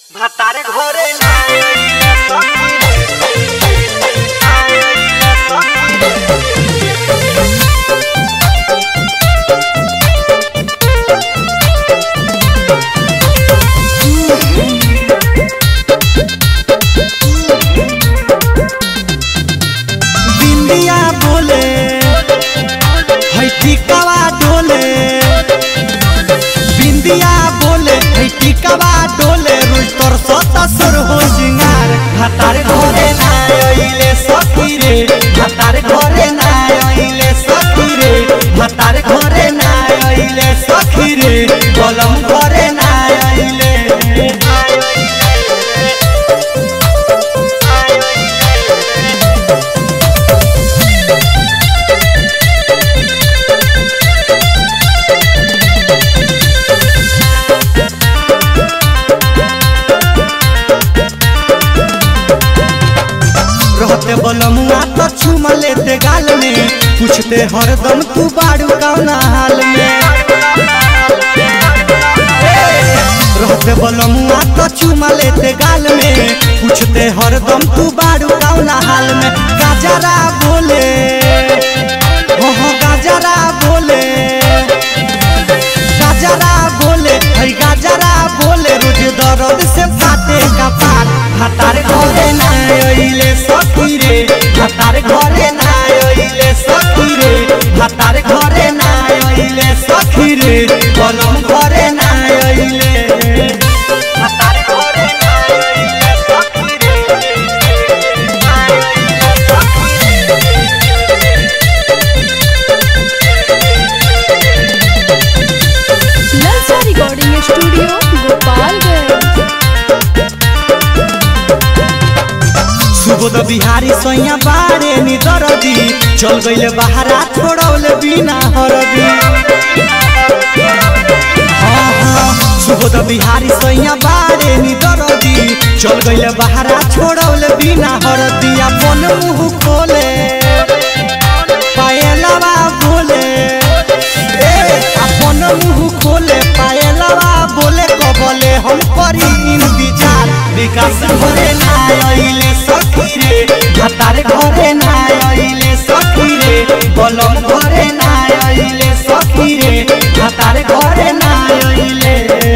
ভাতারে ঘরে না এলে সখী রে। না এলে সখী রে। बिंदिया बोले है टिकवा डोले बिंदिया बोले है टिकवा डोले रोज तोर सतसर हो सिंगार भातार घरे ना आइले सखी रे भातार घरे ना आइले सखी रे भातार घरे ना आइले सखी रे कलम घरे ना आइले रहते बलमुआ तो चुमा लेते गाल में पूछते हरदम तू बाड़ू कौना हाल में रहते बलमुआ तो चुमा लेते गाल में पूछते हरदम तू बाड़ू कौना हाल में गाजरा बोले हो हो गाजरा बोले गाजरा बोले हई गाजरा बोले रोज दर्द से फाटे कपार भातार घरे ना आइले सखी रे भातार घरे ना आइले सखी रे भातार घरे ना आइले सखी रे कलम घरे ना आइले ভাতারে ঘরে না এলে সখী রে। না এলে সখী ललचा रिकॉर्डिंग स्टूडियो गोपालगंज सुबोध बिहारी सैया बारे नी दरदी चल गइले बहारा छोड़ौले बिना हरदी हाँ, हाँ, सुबोध बिहारी सैया बारे नी दरदी चल गइले बहारा छोड़ौले बिना हरदी अपन मुंह खोले पायलवा बोले ए अपन मुंह खोले पायलवा बोले कबले हम करी इंतजार विकास घरे ना आइले सखी रे भातार घरे ना आइले सखी रे बलम घरे ना आइले सखी रे भातार घरे ना आइले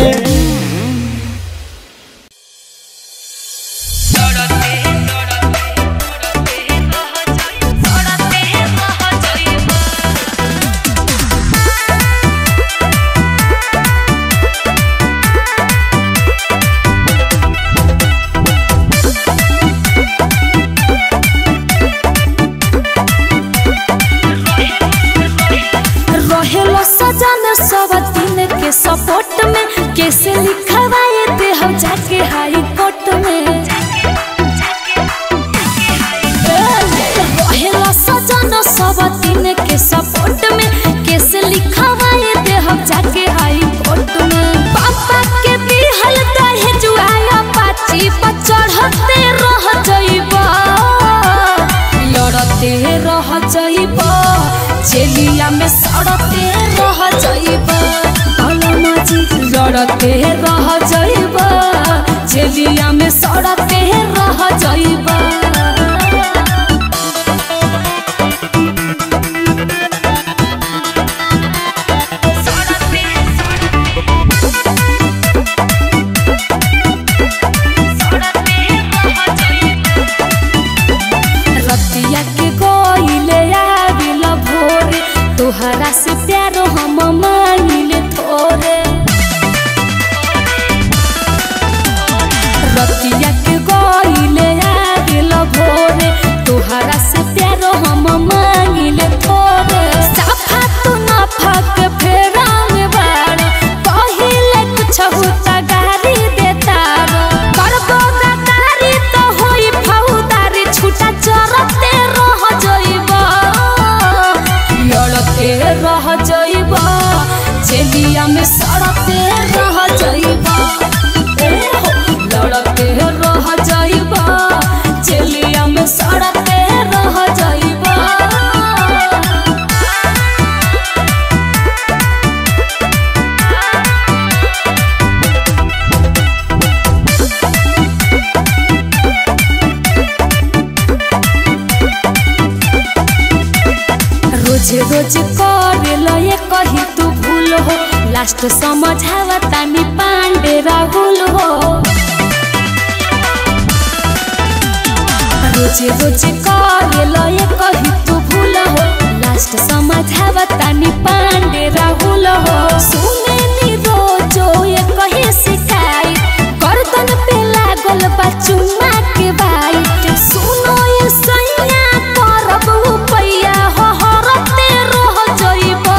रहेलो सजन सब दिन के सपोर्ट में कैसे लिखवाए थे हम जाके हाई कोर्ट में रहेलो सजन सब दिन के सपोर्ट में कैसे लिखवाए थे हम जाके हाई कोर्ट में पापा के दिहल दहे जुआया पाची पर चढ़ते रह जइबा लड़ते रह जइबा चेलिया में सड़ते रह जइबा अलमाजी लड़ते रह जइबा चेलिया में सड़ते रह जइबा रतिया के कोइले आविल भोरे तोहरा से प्यार हम मांगिले थोरे रोज रोज करे लये कही तू भूल हो लास्ट समझावा तानी पांडे राहुल हो रोज रोज करे लये कही तू भूल हो लास्ट समझावा तानी पांडे राहुल हो सुने नी रोजो ये कही शिकायत गर्दन पे लागल बा चुम्मा के बाइट सुनो ये सैया करब उपैया हो हरते रह जइबा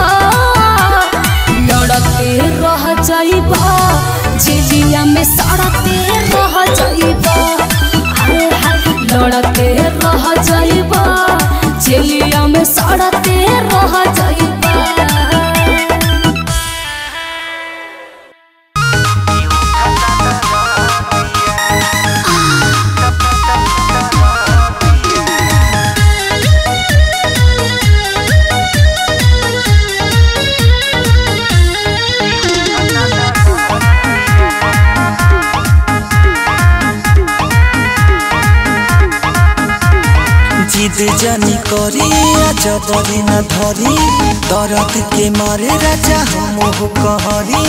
लड़ते रह जइबा झिझिया में सड़ते रह जइबा हाय हाय लड़ते रह जइबा झिझिया में सड़ते रह जइबा जिद जानी करी जबरी न धरी दरद के मारे राजा हम कहरी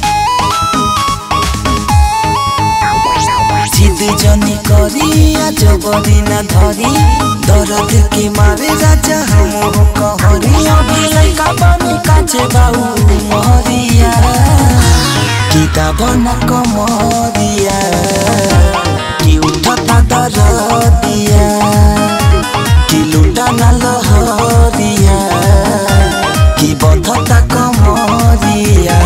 जिद जानी करी जबरी न धरी दरद के मारे राजा हम कहरी अभी लइका बनी काचे बाऊ महरिया किताब न कमरिया कि उठता दरदिया कि लुटा न लहरिया कि बधता कमरिया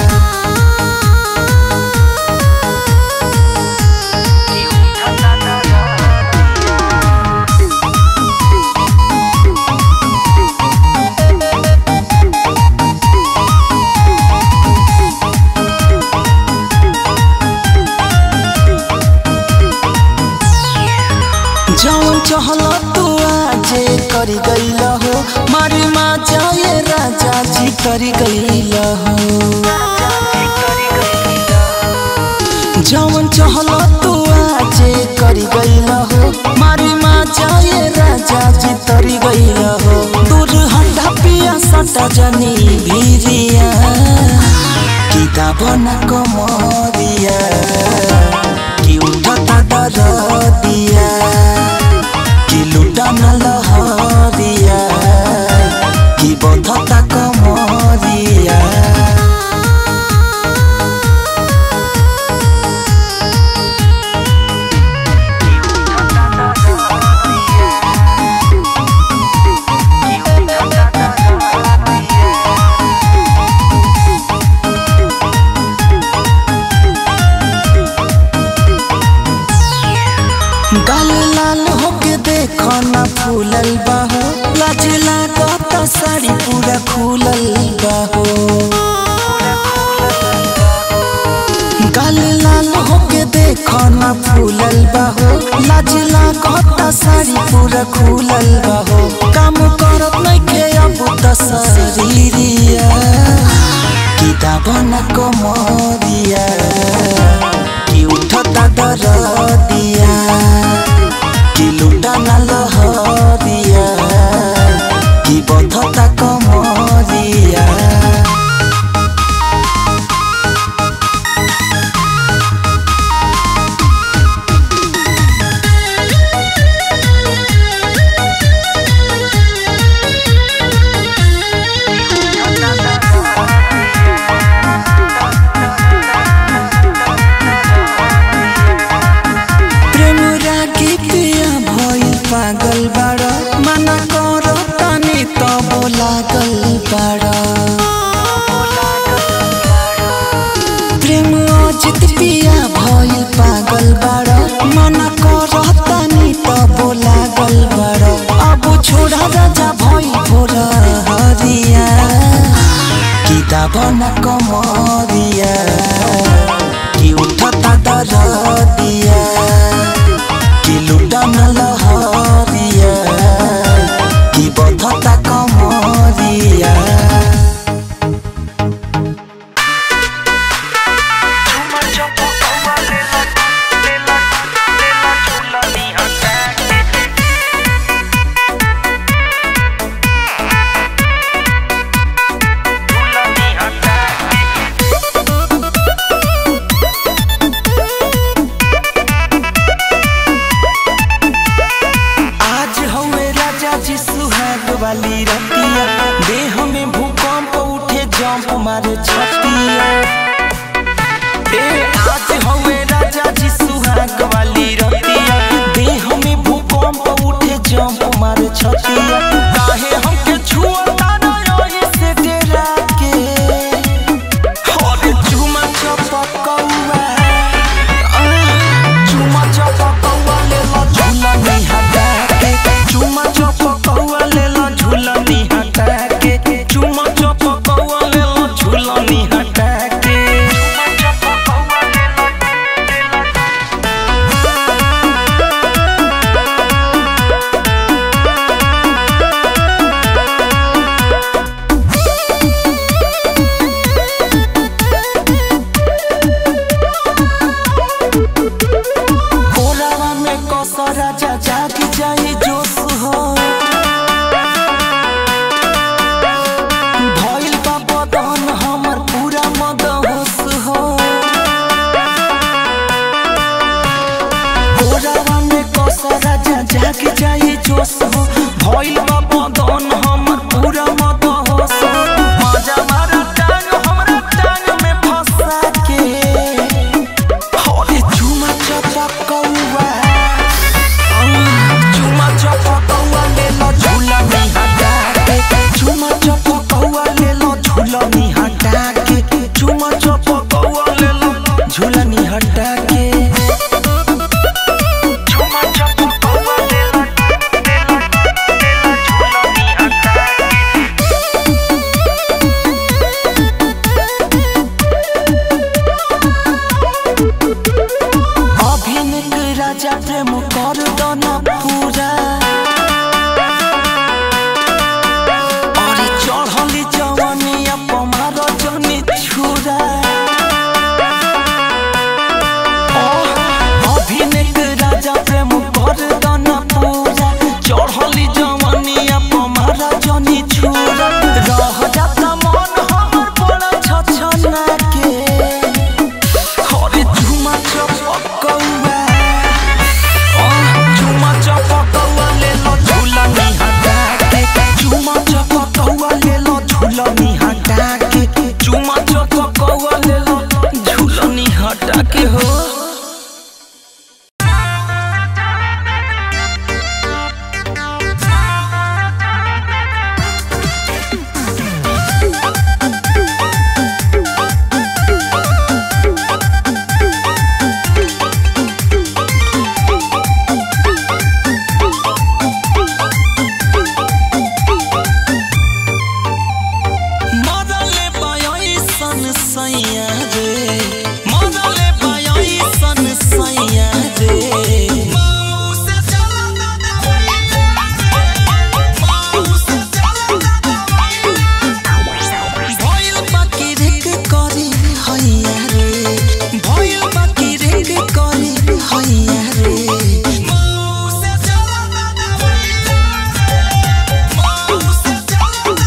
जौन चहल तू आजे करी गईल हो मारी माँ जाए राजा जी करी गईल हो जौन चहल तू आजे करी गईल हो मारी माँ जाए राजा जी तरी गईल हो दूर हंडा पिया सटा जनी भीरिया किताब न कमरिया कि उठता दरदिया कि लुटा न लहरिया कि बधता कमरिया गाल लाल होके देखो ना फूलल बाहो लाज लागत साड़ी पूरा खुलल बाहो गाल लाल होके देखो ना फूलल बाहो लाज लागत साड़ी पूरा खुलल बाहो काम करत नइखे अब त शरीरिया किताब न कमरिया कि उठता दरदिया कि लुटा न लहरिया कि बधता कमरिया प्रेम रागी पिया भइल पागल बाड़ मना कर तानी तब लागल बाड़ प्रेम अजित पिया भइल पागल बाड़ मना कर तानी तब लागल बाड़ अब छोड़ा राजा भइल भोर हरिया किताब न कमरिया कि उठता दरदिया कि लुटा न लहरिया कि बधता कमरिया कोरावा में कसरा जा जाग जाई जोश हो भइल बा बदन हमर पूरा मत होश हो मजा मारा टांग हमरा टांग में फंसा के होले चुमा चपकौआ चुमा चपकौआ ले लो झूला में हटा के चुमा चपकौआ ले लो झूला में हटा के चुमा चपकौआ ले लो झूला में हटा के चुमा चपकौआ ले लो ले लो ले लो झूला में हटा के अभिनक राजा प्रेम कर दना पूरा अरे चढ़ली जवनिया पमार जनी छुरा अभिनक राजा प्रेम कर दना पूरा चढ़ली जवनिया पमार जनी छुरा रह जाता मन हमर बड़ा छछना के हरे झुमा चपकौआ झुमा चपकौआ ले लो झूला में हटा के झुमा चपकौआ ले लो झूला में हटा के झुमा चपकौआ ले लो झूला में हटा के हो मरले पायोई सन सैया रे मरले पायोई सन सैया रे माऊ से चला माऊ से भइल बाकी रेक करी हैया रे भइल बाकी रेक करी हैया रे माऊ से चला माऊ से चला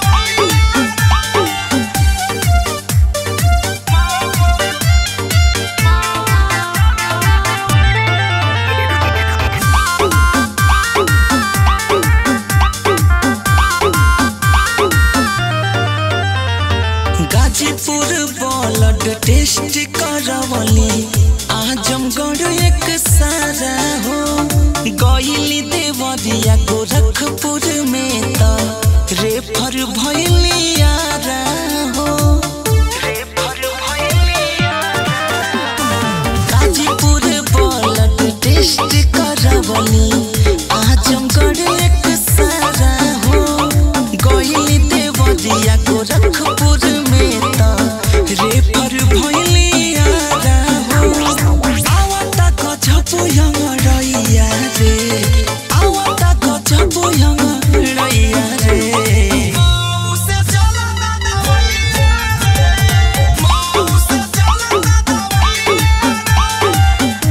गाजीपुर ब्लड टेस्ट करवली आजमगढ़ एक सारा हो गईली देवरिया गोरखपुर में त रेफर भइली यारा हो गाजीपुर ब्लड टेस्ट करवली आजमगढ़ एक सारा हो गईली देवरिया गोरखपुर में त रेफर भइली यारा हो आवता गजबो यंगरैया रे आवता गजबो यंगरैया रे माऊ से चला माऊ से चला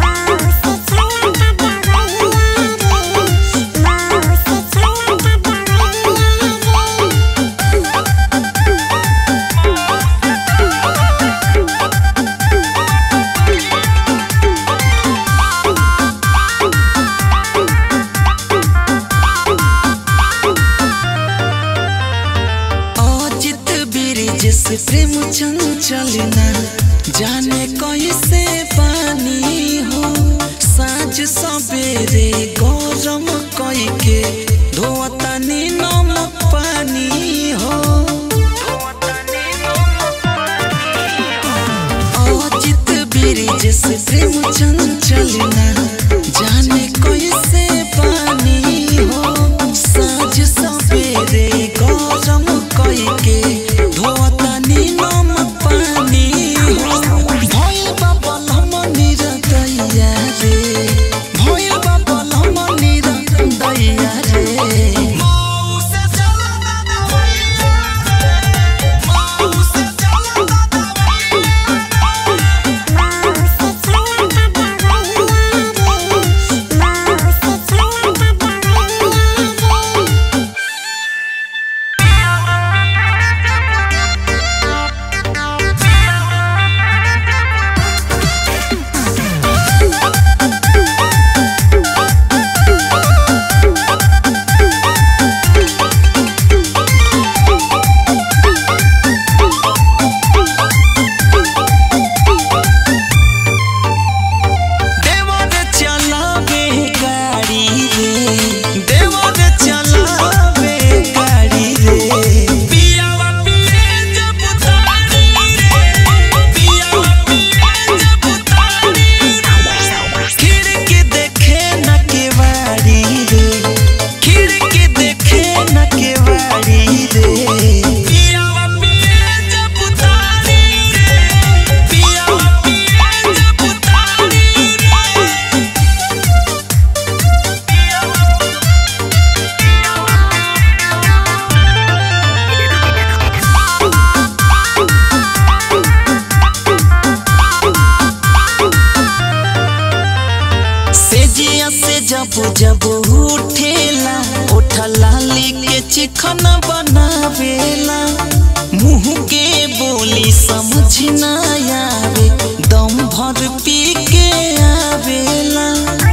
जब उठेला ओठा लाली के चिकन बनावेला मुंह के बोली समझ न आवे दम भर पी के आवेला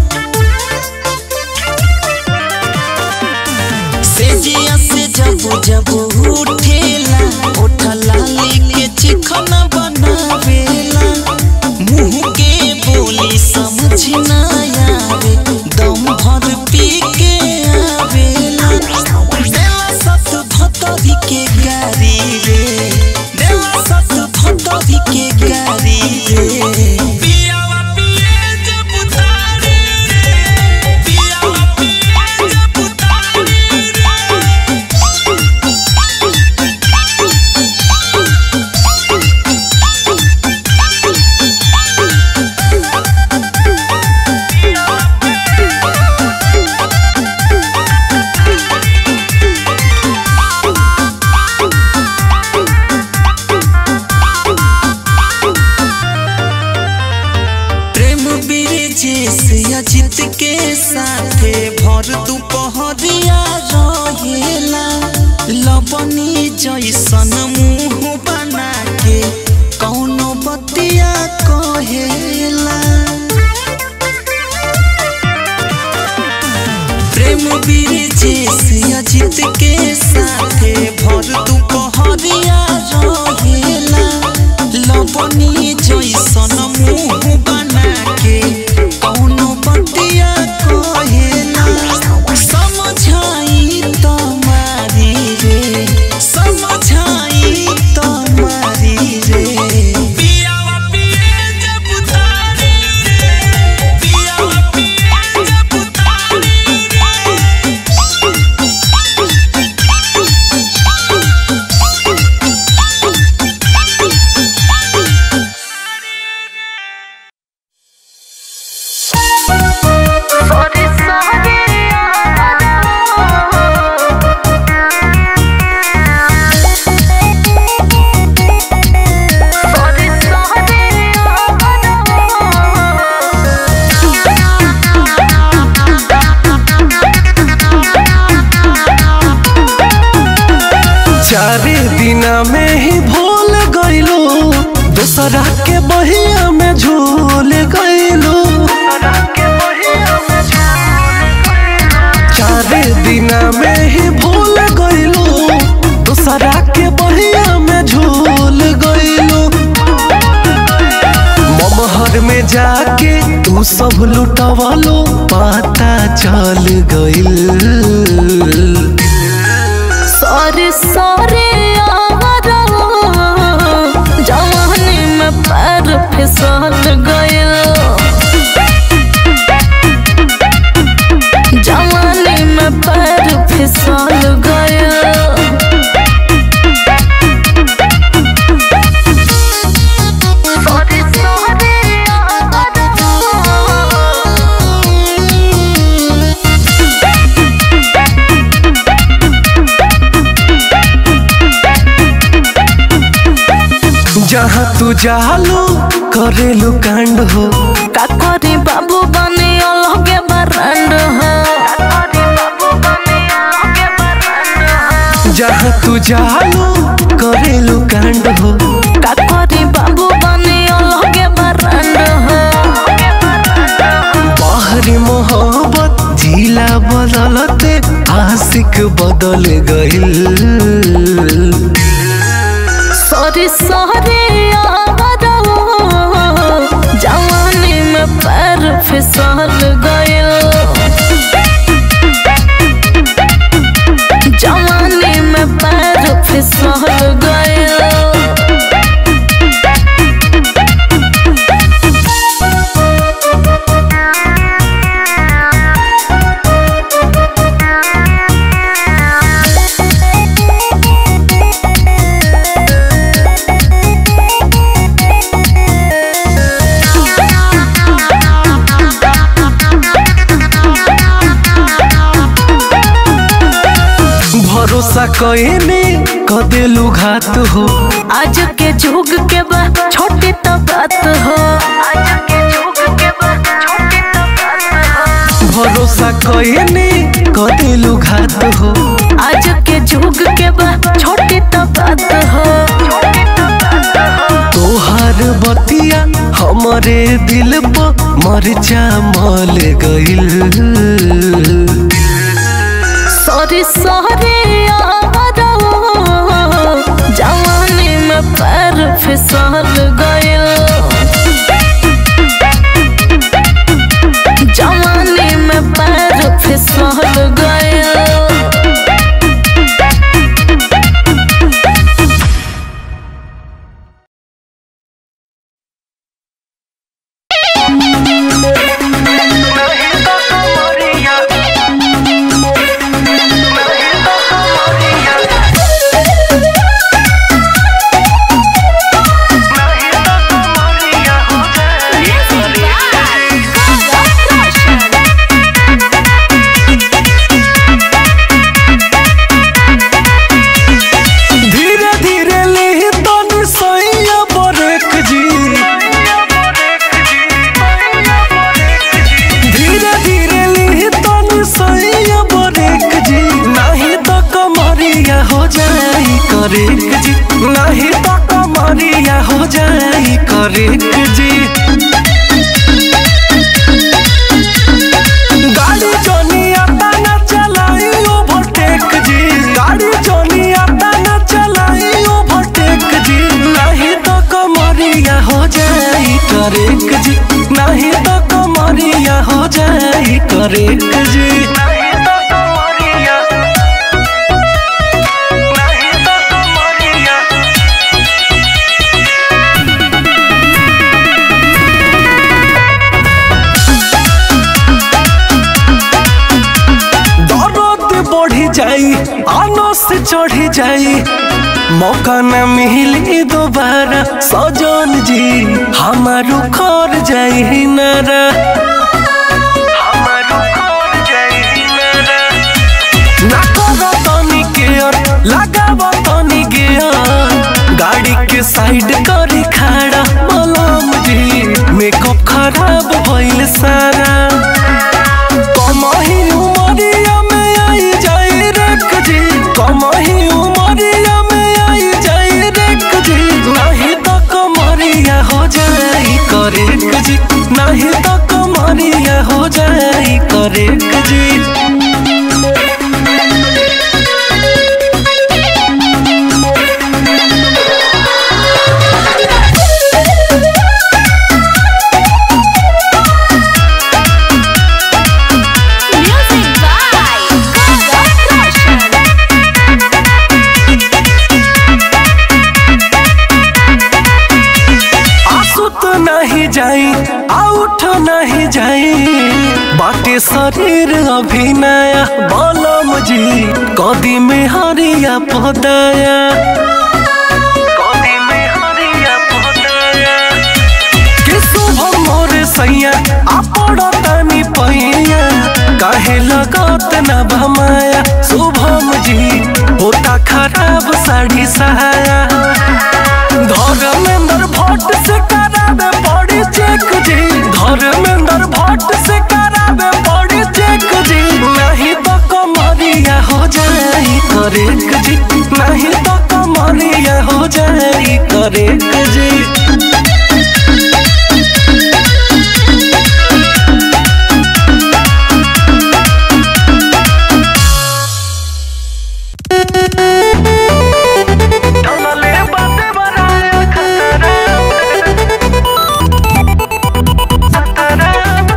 सेजिया से जब जब उठेला ओठा लाली के चिकन बनावेला मुंह के बोली समझ न आवे दम भर पी के आवेला देला सत भतरी के गारी रे देला सत भतरी के गारी रे पियावा पिए जब उतारे रे पियावा पिए जब उतारे रे प्रेम ब्रिजेश अजित के साथे भर दुपहरिया रहेला लबनी जैसन मुंह बना के कौनो बतिया कहेला प्रेम ब्रिजेश अजित के साथे भर दुपहरिया रहेला लबनी जैसन मुंह बना के कौनो बतिया कहेला समझाई तमारी रे समझाई तमारी रे पियावा पिए जब उतारे रे पियावा पिए जब उतारे रे चार दिना में ही भूल गईलो दूसरा के बहिया में झूल गईलो चार दिना में ही भूल गईलो दूसरा के बहिया में झूल गईलो ममहर में जाके तू सब लुटवालो पता चल गईल सॉरी सॉरी जवानी में पैर फिसल गयल जवानी में पैर फिसल गयल सॉरी जहाँ तू जालू करेलू कांड हो का करी बाबू बने अलगे बरंड हो जहाँ तू जालू करेलू कांड हो का करी बाबू बने अलगे बरंड हो बाहरी मोहब्बत जिला बदलते आशिक बदल गईल सॉरी सॉरी जवानी में पैर फिसल गयल जवानी में पैर फिसल गयल भरोसा कईने कदेलू घात हो आज के जुग के बा छोटी तो बात हो आज के जुग के बा छोटी तो बात हो भरोसा खैनी कदिलु घात हो आज के जुग के बा छोटी तो बात हो तोहार बतिया हमरे दिल पर मरचा मल गइल सॉरी सॉरी जवानी में पैर फिसल गइल जवानी में पैर फिसल गइल धीरे धीरे ले तन सैया बरेक जी धीरे धीरे ले तन सैया बरेक जी नहीं तो कमरिया हो जाई करेक जी नहीं तो कमरिया हो जाई करेक जी गाड़ी जोनिया ताना चलाई ओवरटेक जी गाड़ी जोनिया ताना चलाई ओवरटेक जी नहीं तो कमरिया हो जाई करेक जी नहीं तो कमरिया हो जाई करेक जी नहीं तो कमरिया नहीं तो कमरिया दर्द बढ़ी जाई आनो से चढ़ी जाई मौका न मिली दोबारा सजन जी हमारू खर जाई नारा हमारू खर जाई नारा ना करो तनी केयर लगाव तनी गेयर गाड़ी के साइड करी खड़ा मलम जी मेकअप खराब भइल सारा कमही उमरिया में आई जाई रेक जी कमही उमरिया में आई जाई रेक जी नहीं तो कमरिया हो जाई करेक जी नहीं तो कमरिया हो जाई करेक जी Music by Gaga Roshan. आंसू तो नहीं जाई आउट नहीं जाई बाटे शरीर अभिनया बलम जी कदी में हरिया पदाया कदी में हरिया पदाया कि शुभ मोर सैया आपड़ तनी पैया काहे लगत न भमाया शुभम जी होता खराब साड़ी सहाया धर्मेंद्र भट्ट से करावे बड़ी चेक जी धर्मेंद्र भट्ट से करावे बड़ी चेक जी नहीं तो कमरिया हो जाई करेक जी नहीं तो कमरिया हो जाई करेक जी टनले बाते बनाया खतरा खतरा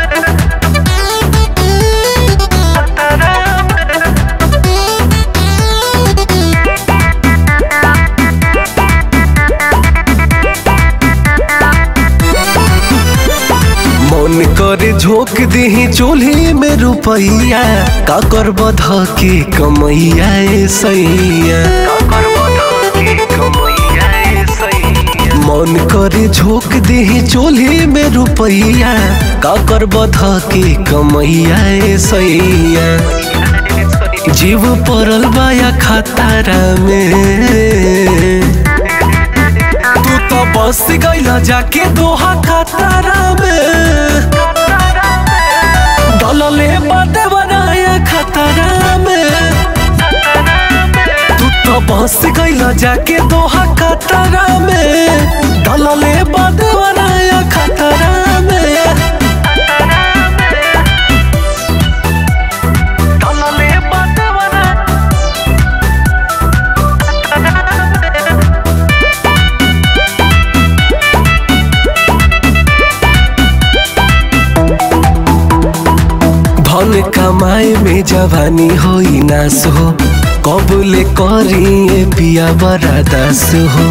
मन करे झोंक दही चूल्ही में रुपैया का कर बध के कमैया ए सैया मन करे झोंक दही चूल्ही में रुपैया का कर बध के कमैया ए सैया जीव पड़ल बाया खतारा में तू तो बस गईला जाके दोहा खतरा में डलले बाते बनाए गइल जाके दोहा कतरा में दलले बदवराया खतरा में दलले बदवरा धन कमाए में जवानी होई नास हो कबूले करिए पिया बड़ा दास हो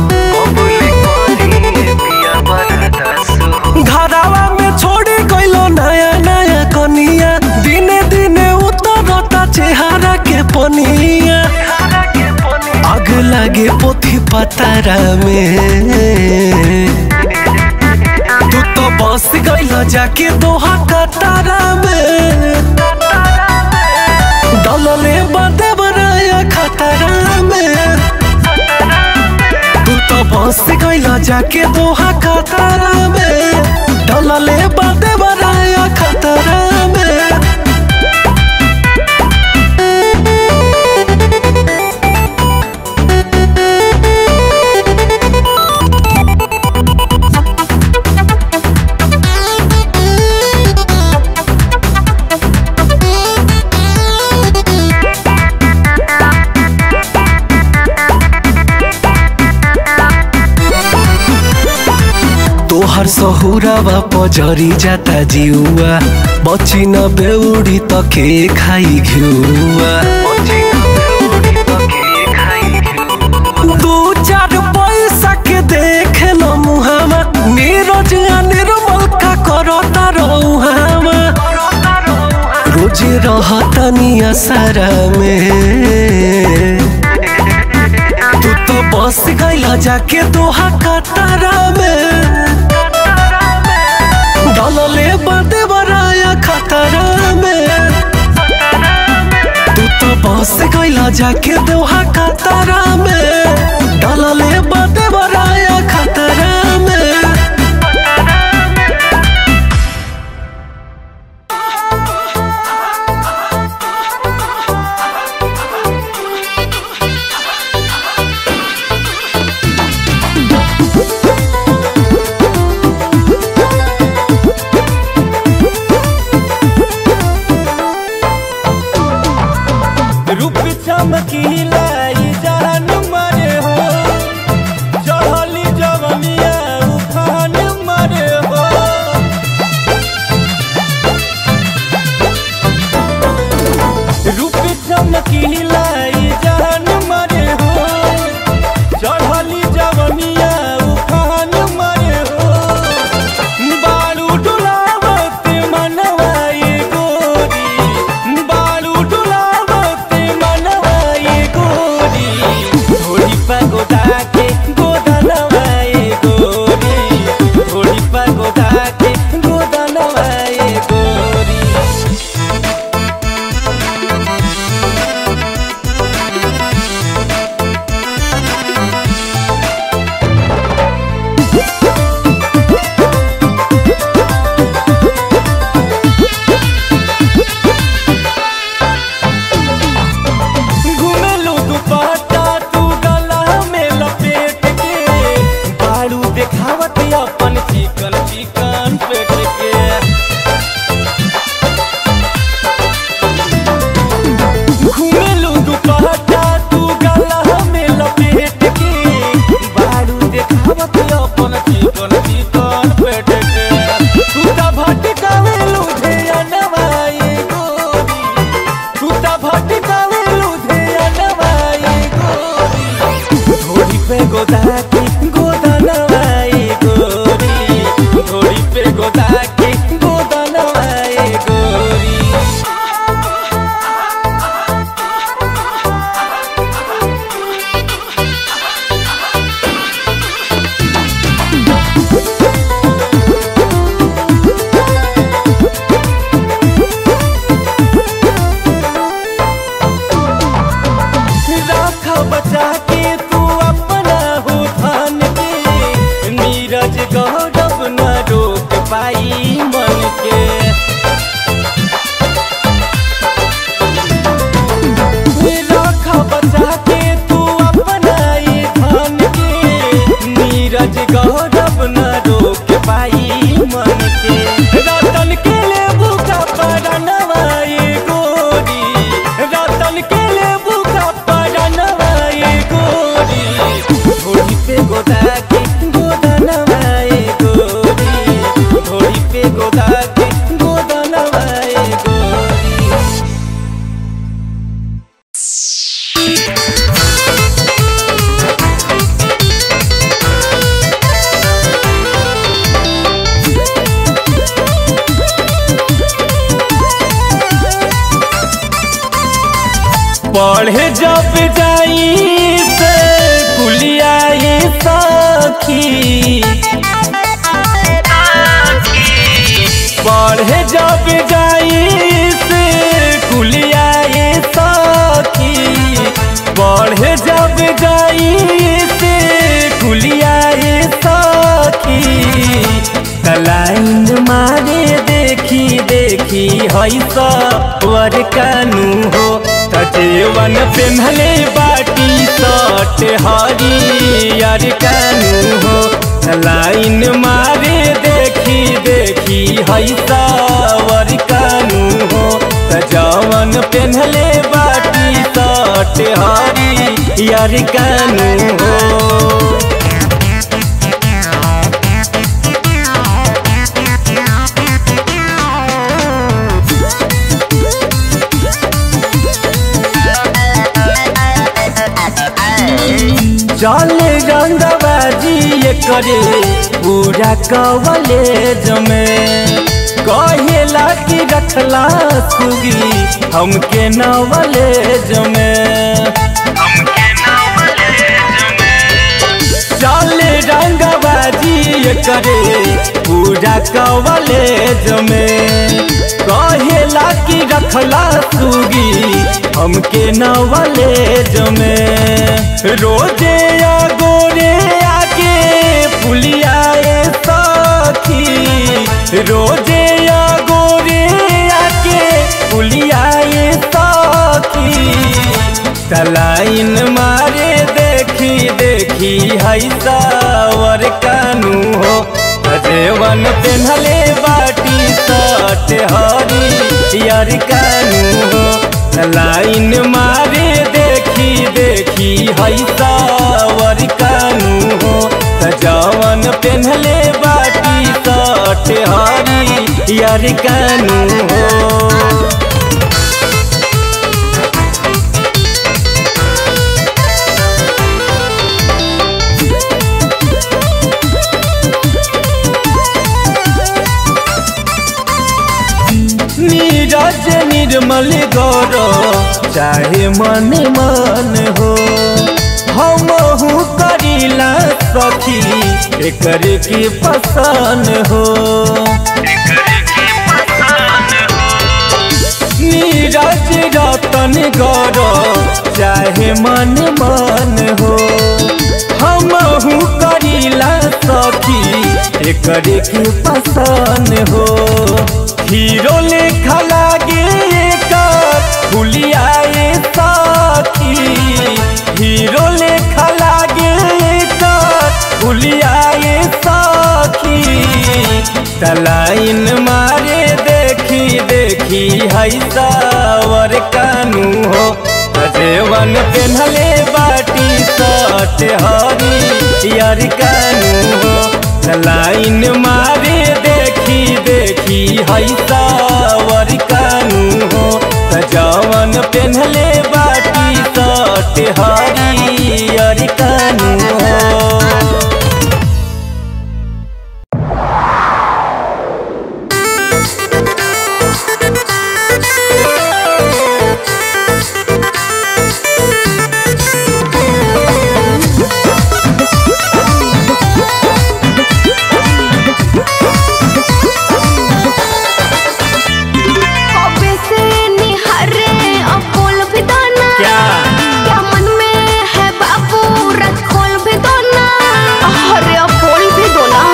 घरावा में छोड़ी गइलो नया नया कनिया दिने दिने उतरता चेहरा के पनिया आग लागे पोथी पतारा में तू तो बस गइल जाके दोहा कतारा में दलले बदे बनाया खतरा में तू तो बस गइल जाके दोहा कतारा में दलले बदे बनाया खतरा में तोहर सहुरावा पजरी जाता जिउआ बची न बेउडी त के खाई घिउआ दू चार पैसा के देख न मुहामा नीरज आ निर्मल का करता रहुहामा रोज रहता निया सारा में तू तो बस गइला जाके दोहा कतारा में दलले बदे बराया खतरा में तू तो बस गइला जाके दोहा कतारा में दलले बदे बराया खतरा में रूप चमकीला ई जान पढ़े जब जाई से कुलिया ये सखी पढ़े जब जाई से कुलिया ये सखी पढ़े जब जाई से कुलिया ये सखी तलाइन मारे देखी देखी हई सवर कानू हो तजेवन पेन्हले बाटी सट हरियर कानू हो लाइन मारे देखी देखी हई सवर कानू हो तजवन पेन्हले बाटी सट हरियर कानू हो चले रंगबाजी ये करे पूरा कवलेज में कहेला कि रखला सुगी हमके नवलेज में चले रंगबाजी ये करे पूरा कवलेज में कहेला कि रखला सुगी हमके नवलेज में रोजे या गोरे आके पुलिया ए सखी रोजे या गोरे आके पुलिया ए सखी तलाइन मारे देखी देखी हई सावर कानू हो अजेवन पेन्हले बाटी सट हरी यार कानू हो लाइन मारे देखी देखी हई सावर कानू हो सजावन पेन्हले बाटी सट हरी यार कानू हो नीरज निर्मल गौर चाहे मन मन हो हम करीला सखी एकर की पसंद हो नीरज रतन गौर चाहे मन मन हो हम करीला सखी एकर की पसंद हो हीरो लेखा लागे एकर फुलिया ए साथी हीरो लेखा लागे एकर फुलिया ए साथी तलाइन मारे देखी देखी हई सावर कानू हो अजेवन पेन्हले बाटी सट हरी यार कानू हो लाइन मारे देखी देखी हई सावर कानू हो सजावन पेन्हले बाटी सट हरी यार कानू हो कबे से निहरे अपोल भी दाना क्या क्या मन में है बाबू रथ खोल भी दो ना अरे अपोल भी दो ना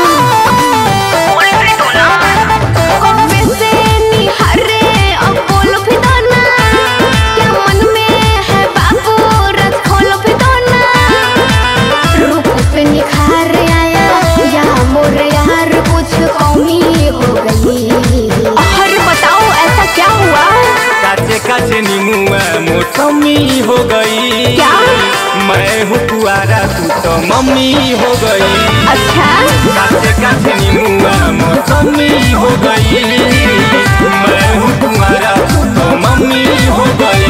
कबे से निहरे अपोल भी दाना क्या मन में है बाबू रथ खोल भी दो ना रूप पे निखार आया या मोर यार कुछ कमी हो गई अरे बताओ ऐसा क्या हुआ काचे काचे नीमुआ मौसमी हो गई क्या? मैं हूँ कुआरा तू तो मम्मी हो गई अच्छा काचे काचे नीमुआ मौसमी हो गई मैं हूँ कुआरा तू तो मम्मी हो गई